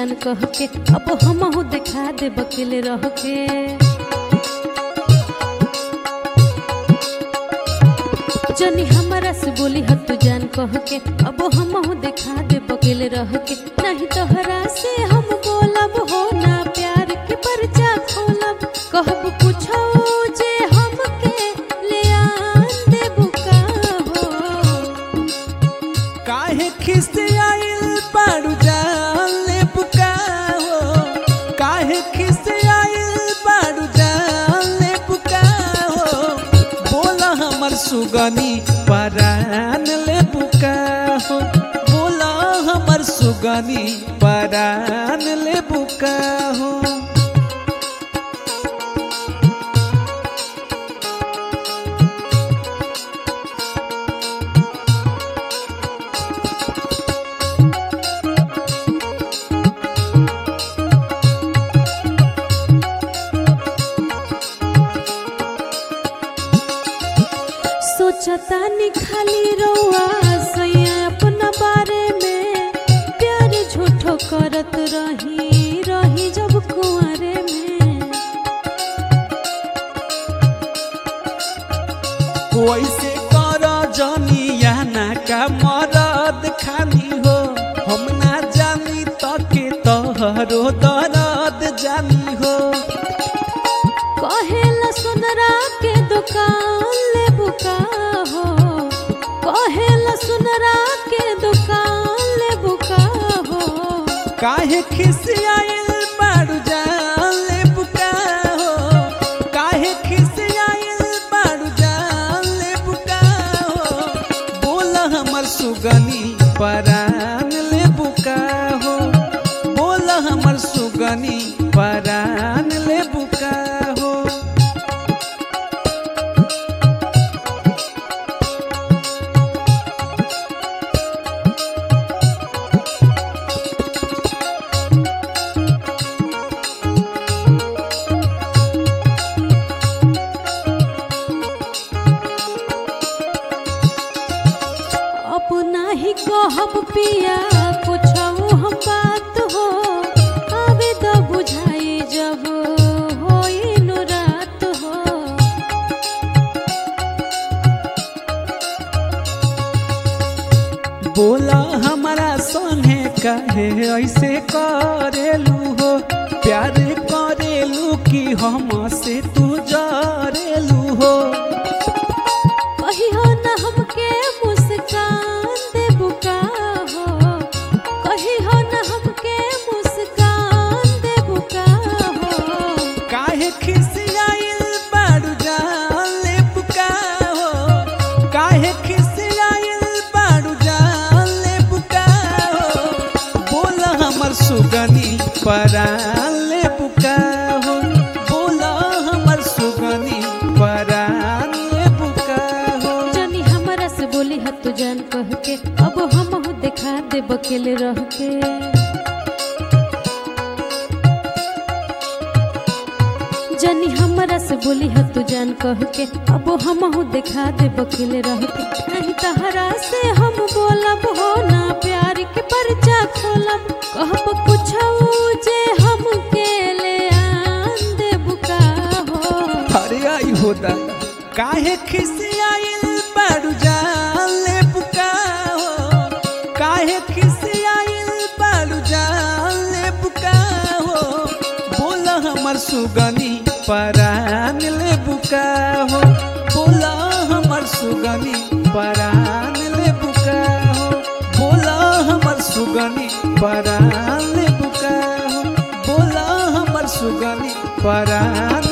जान कह के अब हमहू दिखा दे बकेले रह के जनी हमारा से बोली ह तू जान कह के अब हमहू दिखा दे बकेले रह के नहीं तोहरा से हम बोलब हो ना प्यार के परचा खोलब कहब कुछो जे हमके ले आन दे बुका हो काहे खिसे आइल बारू जान ले बुका हो काहे खिसे आइल बारू जान ले बुका हो बोला हमर सुगनी परान ले बुका हो बोला हमर सुगनी परान ले बुका हो सोचता नि खाली रउआ सैया अपना बारे में प्यार झूठो करत रही रही जब कुंवरे में वैसे कर जनिया ना का मरद खानी हो हम ना जानी तके तोहरो दर्द जानी हो कहेला सुनरा के दुकान ले बुका हो कहेला सुनरा के दुकान ले बुका हो काहे खिसियाइल बारू जान ले बुका हो काहे खिसियाइल बारू जान ले बुका हो बोला हमर सुगनी परान ले बुका हो बोला हमर सुगनी परान ले बुका हो अब नाही कहब पिया कुछ हम बात हो अबे तो बुझाई जब होई नु रात हो बोला हमारा संगे कहे ऐसे करेलू हो प्यार करेलू कि हम से तू जरेलू हो कहियो न हमके मुस्कान दे बुका हो कहियो न हमके मुस्कान दे बुका हो काहे खिसियाइल बारू जान ले बुका हो काहे खिसियाइल बारू जान ले बुका हो बोला हमर सुगनी परान ले बुका हो बोला हमर सुगनी परान ले बुका हो जनी हमरा से बोली ह तू जान कह के अब हमहू दिखा दे बकेले रह के जनी हमरा से बोली ह तू जान कह के अब हमहू दिखा दे बकेले रह के नहीं तहरा से हम बोलब हो ना प्यार के परचा खोलब कहब कुछ जे हमके ले आन दे बुका हो अरे आई होता काहे खिसियाइल बारू जान ले बुका हो काहे खिसियाइल बारू जान ले बुका हो बोला हमर सुगनी परान ले बुका हो बोला हमर सुगनी परान ले बुका हो बोला हमर सुगनी परान ले बुका हो बोला हमर सुगनी परान